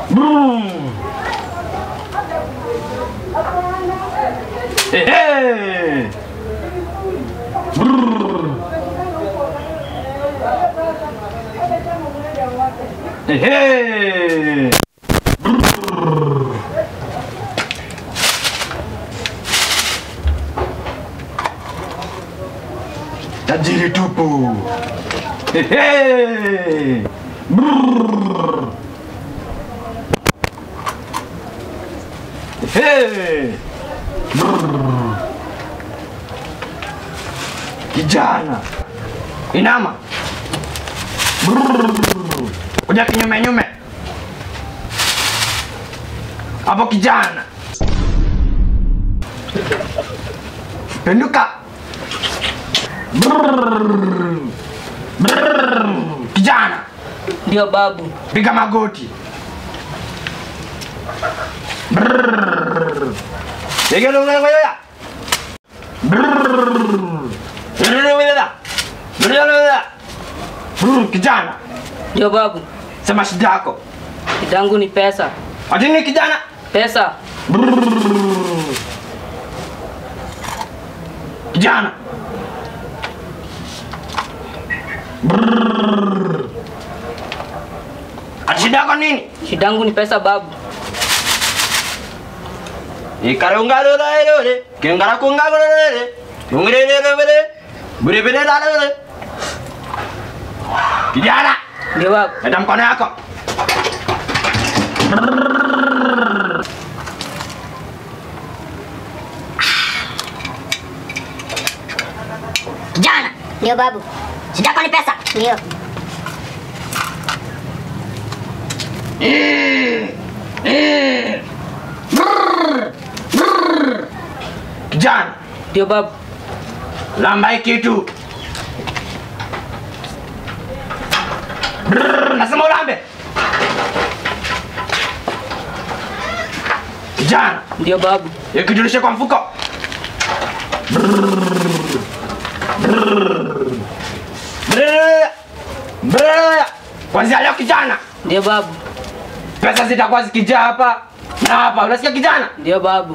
Brrr. Ehe. Brrr. Ehe. Brrr. Tajiri tupu. Ehe. Brrr. Ehe. Brrr. Kijana. Inama. Brrr. Kuja kinyume nyume. Hapo kijana. Penduka. Brrr. Brrr. Kijana, Ndio babu. piga magoti. Brrr. Piga lugha ya. Brrr. Piga lugha ya. Piga lugha ya. Brrr. Kijana, Ndio babu. sema shida yako. Kidangu ni pesa. Ati ni kijana? Pesa. Brrr. Kijana. Brrr. Ati shida yako nini? Shidangu ni pesa babu. Ikarungarurere, kengara kungarurere, yungirerere, buribirerere. Kijana, Ndio babu. leta mkono yako. Kijana. Ndio babu. Shida yako ni pesa? Ndio. Kijana, Ndio babu. lamba hii kitu. Brrr, Nasema ulambe. Kijana, Ndio babu. ikijulishe kwa mfuko. Brrr. Brrr. Kwanzia leo kijana, Ndio babu. pesa zitakuwa zikijaa hapa na hapa. Unasikia kijana? Ndio babu.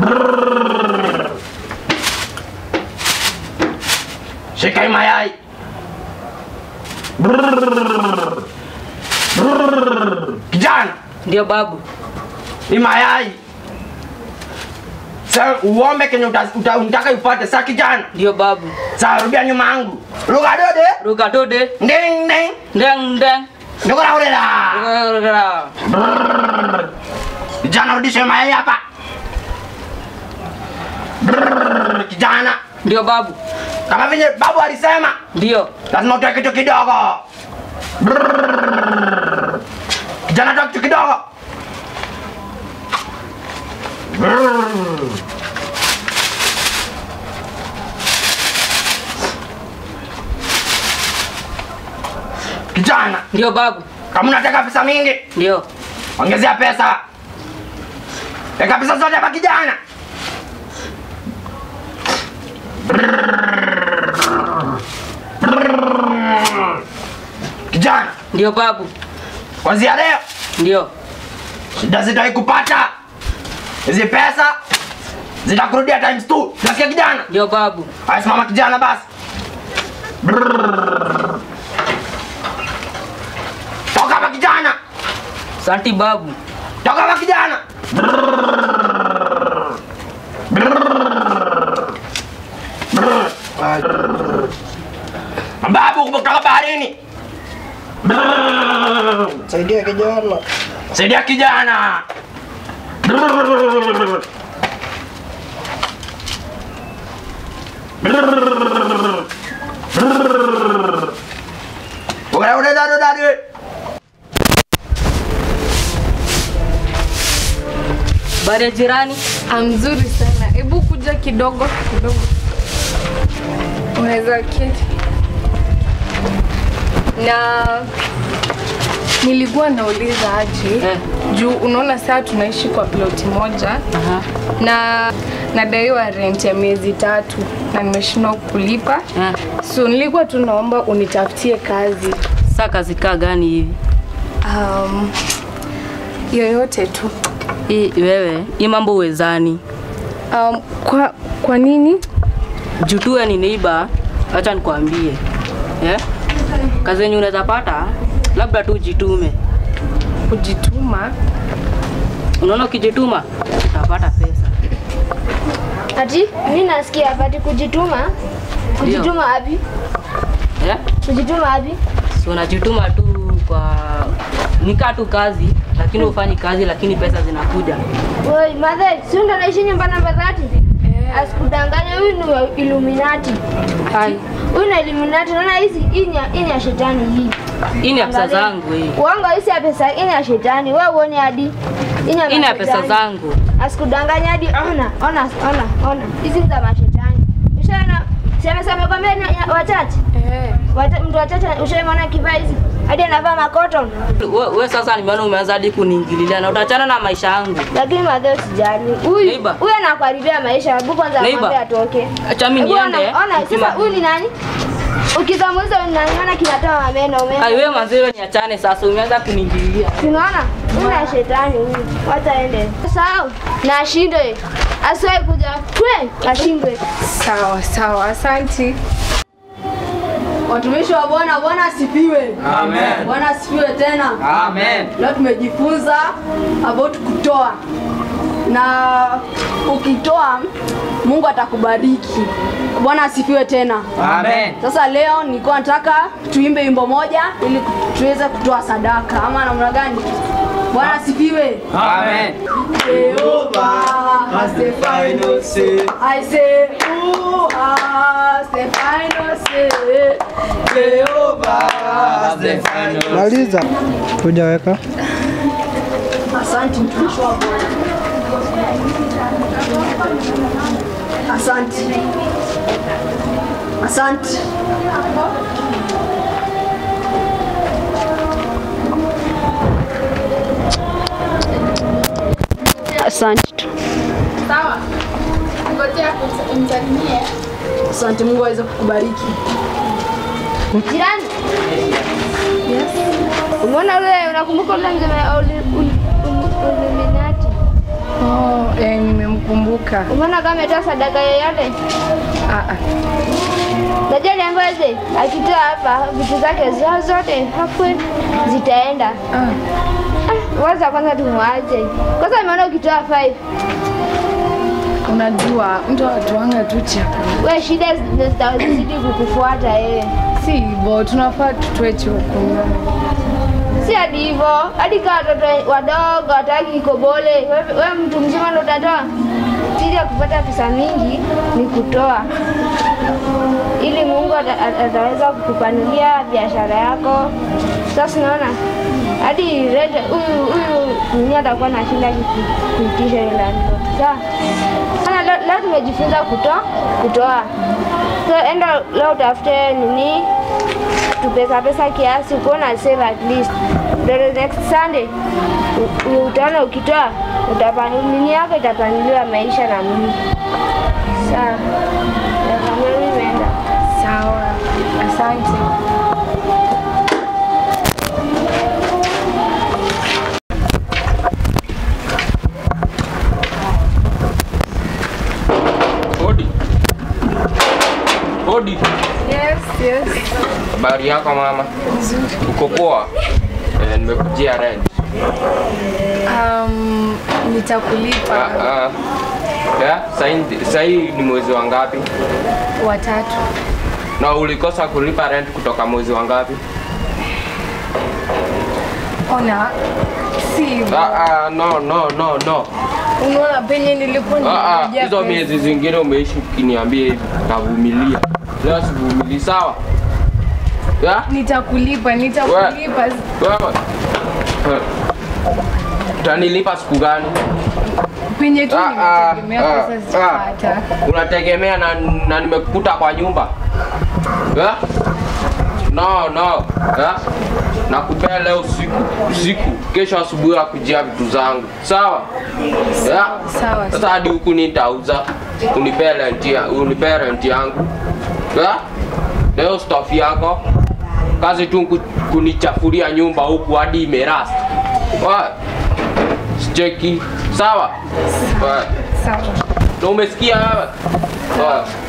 Shika hii mayai. Brrr. Brrr. Kijana, Ndio babu. hii mayai. Sasa uombe kenye uta- uta- unataka upate. Sasa kijana, Ndio babu. sasa rudia nyuma yangu. Lugha dode. Ruka tode. Nding nding. Ndeng ndeng. Ndugura urela. Ruka. Brrr. Kijana, rudisha hii mayai hapa. Brrr. Kijana, Ndio babu. kama vile babu alisema, Ndio. lazima utoe kitu kidogo. Brrr. Kijana, toa kitu kidogo. Brrr. Kijana, Ndio babu. kama unataka pesa mingi, Ndio. ongezea pesa. Weka pesa zote hapa kijana. Kijana, Ndio babu. kwanzia leo Ndio. shida zitawai kupata hizi pesa zitakurudia times two. Nasikia kijana? Ndio babu. Haya, simama kijana basi. Brrr. Toka hapa kijana, Santi babu. toka hapa kijana. Brrr. Brrr. Brrr. Mababu kutoka baharini. Brrr. Saidia kijana. Saidia kijana. Brrr. Brrr. Brrr. Udah udah udah udah udah. Habari ya jirani? Mzuri sana. Hebu kuja kidogo kidogo. Unaweza keti. Na nilikuwa nauliza aje Eh. juu unaona saa tunaishi kwa ploti moja Aha. na nadaiwa rent ya miezi tatu na nimeshindwa kulipa Eh. so nilikuwa tu naomba unitafutie kazi Saa kazi kaa gani hivi? um, yoyote tu. Hii wewe, hii mambo uwezani. Um, kwa, kwa nini? Jutue ni neighbor, acha nikwambie. Eh? Kazi yenye unaweza pata, labda tu jitume. Kujituma? Unaona ukijituma utapata pesa. Ati mimi nasikia hapa ati kujituma. Kujituma wapi? Eh? Kujituma wapi? Si unajituma tu kwa nikaa tu kazi, lakini ufanyi kazi, lakini pesa zinakuja. Woi, madhe, si ndo naishi nyumba namba 30? Asikudanganya huyu ni wa Illuminati. Hai, Huyu ni Illuminati. Unaona hizi hii ni ya- hii ni ya shetani hii. hii ni ya pesa Angalia. zangu hii. Uongo hii ya pesa, hii ni ya shetani. Wewe uone hadi. Hii ni ya Hii ni ya pesa mashetani. zangu. Asikudanganya hadi ona, ona, ona, ona. Hizi ni za mashetani. Ushaona? Sema sema kwa mimi wachache. Eh. Wata- Mtu wachache ushaona kivaa hizi. Hadi anavaa makoton. We, we sasa nimeona umeanza hadi kuniingililia na utachana na maisha yangu. Lakini madhe usijali. Huyu Neighbor. huyu anakuharibia maisha. Hebu kwanza Neighbor. amwambie atoke. Acha mimi Hebu ona- niende. Ona, sasa huyu ni nani? Ukizamuliza huyu ni nani? Ona kinatoa meno. umeona? Ai wewe manzee niachane sasa, umeanza kuniingililia. Unaona? Huyu ni shetani huyu. Wacha aende. Sahau. Na ashinde. Asiwahi kuja. Twe, ashindwe. Sawa sawa, asanti. Watumishi wa Bwana, Bwana asifiwe. Amen. Bwana asifiwe tena. Amen. Leo tumejifunza about kutoa, na ukitoa Mungu atakubariki. Bwana asifiwe tena. Amen. Sasa leo nilikuwa nataka tuimbe wimbo moja ili tuweze kutoa sadaka, ama namna gani? Bwana asifiwe. Amen. Jehovah has the final say. I say, who has the final say? Jehovah has the final Maliza. Hujaweka. Asante mtumishi wa Bwana. Asante. Asante. Asante tu. Sawa. Ngojea umsalimie. Asante, Mungu aweze kukubariki. Jirani. Umeona yule unakumbuka yule mzee wa Uli- Uli- Uli- Illuminati? Oh, eh, nimemkumbuka. Umeona kama ametoa sadaka yoyote? Ah, ah. Najua niambiwaje, akitoa hapa vitu zake zao zote hapo zitaenda. Ah. Ah, Waza kwanza tumwache. Kwanza nimeona ukitoa 5 Unajua mtu atuanga tu chakula. we shida zi- zitazidi kukufuata wewe. Si hivyo, tunafaa tutoe chakula. Si hadi hivyo, hadi kama watoto wadogo wataki kikobole, wewe wewe mtu mzima ndo utatoa. Siri ya kupata pesa mingi ni kutoa, ili Mungu ata- ata- ataweza kukupanulia biashara yako. Sasa unaona hadi rete huyu huyu mwenye atakuwa nashinda kuku- kuitisha ile landlord. Sawa. Sana leo, leo tumejifunza kutoa kutoa. So enda leo utafute nini tupesa pesa kiasi kuona save at least ndio next Sunday u- u- utaona ukitoa utapanu nini yako itapanuliwa maisha na Mungu. Sawa. Ndio mimi naenda. Sawa. Asante. Hodi. Hodi. Yes, yes. Habari yako mama? Uko poa? Eh, nimekujia rent. Um, nitakulipa Ah, ah. Ya, sahi- sahi ni mwezi wa ngapi? watatu. Na ulikosa kulipa rent kutoka mwezi wa ngapi? Ona, si hivyo. Ah, ah, no, no, no, no. Unaona penye nilikuwa Ah, ah, nimejaa hizo pesa. miezi zingine umeishi ukiniambia hivi, navumilia. Leo sivumilii, sawa? Ya? Nitakulipa, nitakulipa. Wewe. Eh. Utanilipa siku gani? Penye tu Ah, ah, nimetegemea ah, pesa ah. sipata. unategemea na, na nimekukuta kwa nyumba eh? no no eh? nakupea leo usiku usiku kesho asubuhi akujia vitu zangu sawa Eh? sawa. sasa hadi huku nitauza unipee renti ya- unipee renti yangu eh? leo staff yako kazi tu ku- kunichafuria nyumba huku hadi imerasta Wa- cheki sawa Haya. Sawa. na umesikia wewe Haya.